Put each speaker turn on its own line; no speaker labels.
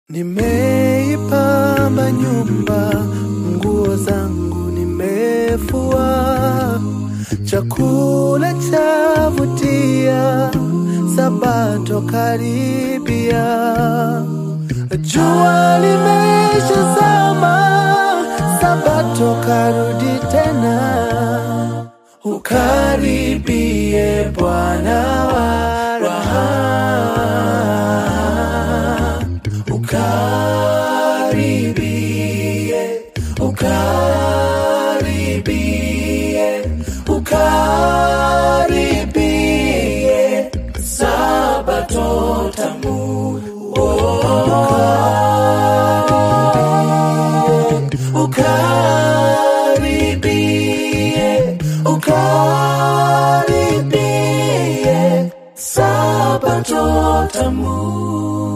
Nimeipamba nyumba, nguo zangu nimefua, chakula chavutia, sabato karibia, jua limeshazama, sabato karudi tena, ukaribie Bwana wa raha ukaribie, ukaribie, ukaribie, sabato tamu. Oh, ukaribie, ukaribie, sabato tamu.